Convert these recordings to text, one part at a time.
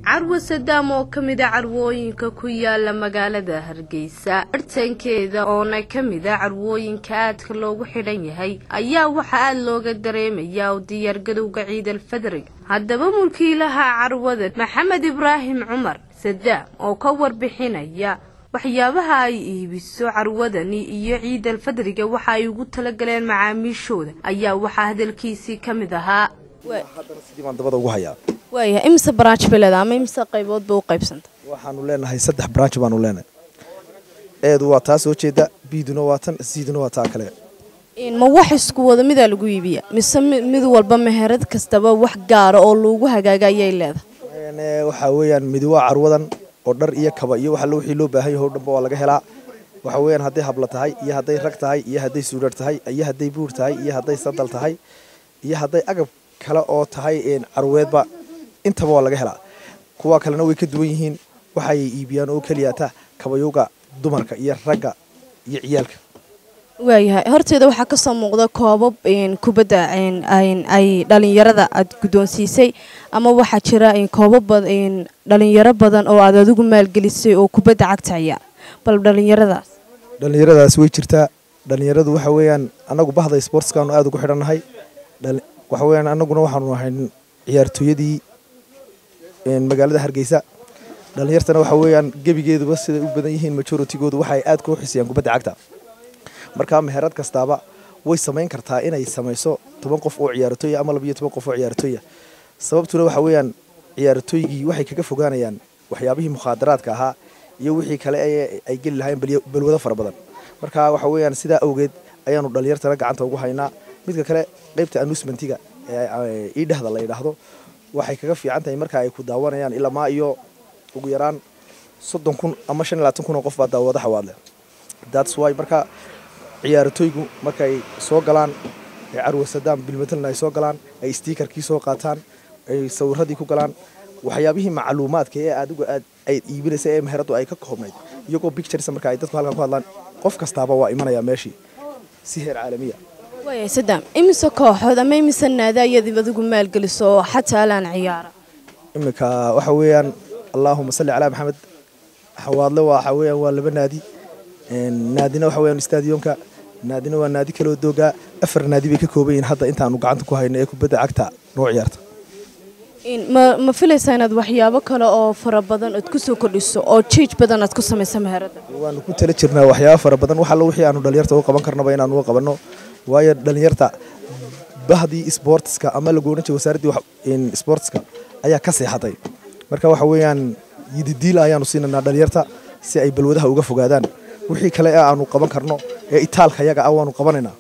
carwo sadaam oo ka mid a carwooyinka ku yaala magaalada hargeysa bartankeeda oona ka mid a carwooyinka aadka loogu xidhan yahay ayaa waxaa aada looga dareemayaa u diyaargadowga ciidal fadrig haddaba mulkiilaha carwada maxamed ibraahim cumar sadaam oo ka warbixinaya waxyaabaha ay iibiso carwadani iyo ciidal fadriga waxa ay ugu talagaleen macaamiishooda ayaa waxaa hadalkiisii ka mid ahaa waayahay imise branch bay leedahay ama imise qaybood bay u qaybsanta waxaanu leenahay saddex branch baanu leenahay eedu waa taa soo jeeda biiduna waa tan siiduna waa taa kale ma wax isku wada midaa lagu iibiya mise mid walba meherad kastaba wax gaara oo lagu hagaaga ayay leedahay waxaa weeyaan midi waa carwadan oo dhar iyo kaba iyo wax allo wixii loo baahan yahay o dhanba waa laga helaa waxa weeyaan hadday habla tahay iyo hadday rag tahay iyo hadday suudhar tahay iyo hadday buur tahay iyo hadday sadal tahay iyo hadday agab kale oo tahay carweedba intaba waa laga helaa kuwa kalena way ka duwan yihiin waxay iibiyaan oo keliyata kabayowga dumarka iyo ragga iyo ciyaalka waayahay horteeda waxaa kasoo muuqda koobab kubadda ay dhalinyarada aad guddoonsiisay ama waxaa jira koobab dhalinyaro badan oo aad adigu maalgelisay oo kubadda cagta ciyaar bal dhalinyaradaas dhalinyaradaas way jirtaa dhalinyaradu waxa weeyaan anagu bahda sportskaanu aada ugu xidhannahay waxa weyaan anaguna waxaanu ahay ciyaartooyadii magaalada hargeysa dhalinyartana waxa weeyaan gebigeeduba siday u badan yihiin majoritygoodu waxay aad kuu xisiyaan kubadda cagta markaa meherad kastaaba way samayn kartaa inay samayso toban qof oo ciyaartooya ama labiyo toban qof oo ciyaartooya sababtuna waxa weeyaan ciyaartooygii waxay kaga fogaanayaan waxyaabihii mukhaadaraadka ahaa iyo wixii kale ay geli lahayn balwado fara badan marka waxa weeyaan sidaa awgeed ayaanu dhalinyartana gacanta ugu haynaa midka kale qaybta anusmentiga ee iidhahda la yidhaahdo waxay kaga fiican tahay marka ay ku daawanayaan ilamaa iyo ugu yaraan soddon kun ama shan iyo labaatan kun oo qof baa daawada xawaadle that's why marka ciyaartooygu markay soo galaan ee carwa sadaam bilmatelna ay soo galaan ay stiikarkii soo qaataan ay sawiradii ku galaan waxyaabihii macluumaadka ee adigu aad ay iibinaysa ee meheradu ay ka koobnayd iyagoo pictures marka ay dadku halkan ku hadlaan qof kastaaba waa imanaya meeshii si heer caalamiya waaya sadaam imise kooxood ama imise naada ayaad adigu maalgeliso oo xataa alaan ciyaara iminka waxa weeyaan allaahuma salli calaa maxamed xawaadle waxa weeyaan waa laba naadi naadina waxa weeyaan stadionka naadina waa naadi kaloo doogaa afar naadi bay ka kooban yihiin hadda intaanu gacanta ku hayno ee kubadda cagta noo ciyaarta ma ma filaysaa inaad waxyaabo kale oo fara badan ood ku soo kordhiso oo jiij badan aad ku samaysa meherada waanu ku tala jirnaa waxyaabo fara badan wax allo wixii aanu dhalinyarta u qaban karnaba inaanu u qabanno waayo dhalinyarta bahdii sportska ama lagu odhan jiray wasaaraddii sportska ayaa ka seexatay marka waxa weeyaan yididiila ayaanu siinaynaa dhalinyarta si ay balwadaha uga fogaadaan wixii kale ee aanu qaban karno ee itaalka yaga ah waanu qabanaynaa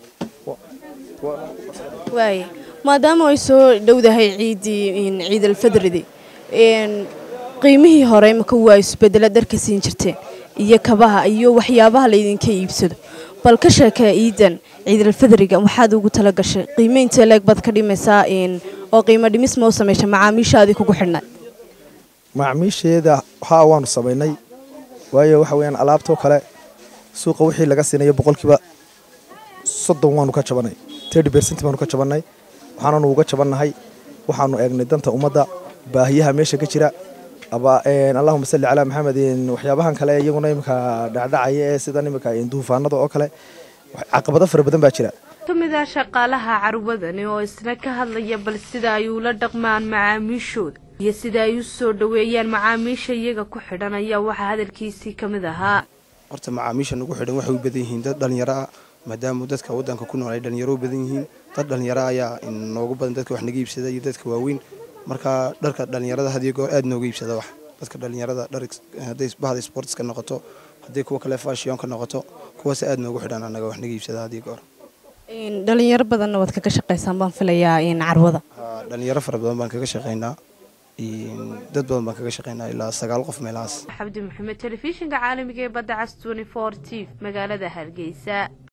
waaya maadaama ay soo dhowdahay ciiddii ciidalfadridi qiimihii hore imaka waa isbedela dharka siin jirteen iyo kabaha iyo waxyaabaha laydinka iibsado bal ka sheekee ciidan ciidalfadriga waxaad ugu tala gashay qiimeynta leeg baad ka dhimaysaa oo qiimo dhimis ma u samaysha macaamiishaadii kugu xidhnay macaamiisheeda haa waanu samaynay waayo waxa weyaan alaabtoo kale suuqa wixii laga siinayo boqolkiiba soddon waanu ka jabanay tirty bercent baanu ka jabannay waxaananu uga jabannahay waxaanu eegnay danta ummadda baahiyaha meesha ka jira allahuma salli calaa maxamed waxyaabahan kale iyaguna iminka dhacdhacaya ee sidan iminka duufaanada oo kale caqabado fara badan baa jira ka mid ah shaqaalaha carwadani oo isna ka hadlaya bal sida ay ula dhaqmaan macaamiishooda iyo sida ay u soo dhoweeyaan macaamiisha iyaga ku xidhan ayaa waxaa hadalkiisii ka mid ahaa horta macaamiisha nagu xidhan waxay u badan yihiin dad dhallinyaro ah maadaama dadka waddanka ku nool ay dhallinyaro u badan yihiin dad dhallinyaro ayaa noogu badan dadka wax naga iibsada iyo dadka waaweyn marka dharka dhallinyarada hadiyo goor aad nooga iibsada wax dadka dhallinyarada hadday bahda sportska noqoto hadday kuwa kale fashionka noqoto kuwaas aad noogu xidhan anaga wax naga iibsada hadiyo goor dhalinyaro badanna waad kaga shaqaysaan baan filayaa carwada dhalinyaro fara badan baan kaga shaqaynaa dad badan baan kaga shaqaynaa ilaa sagaal qof meelahaas xabdi maxamed telefishinka caalamiga ee badda cas t t magaalada hargeysa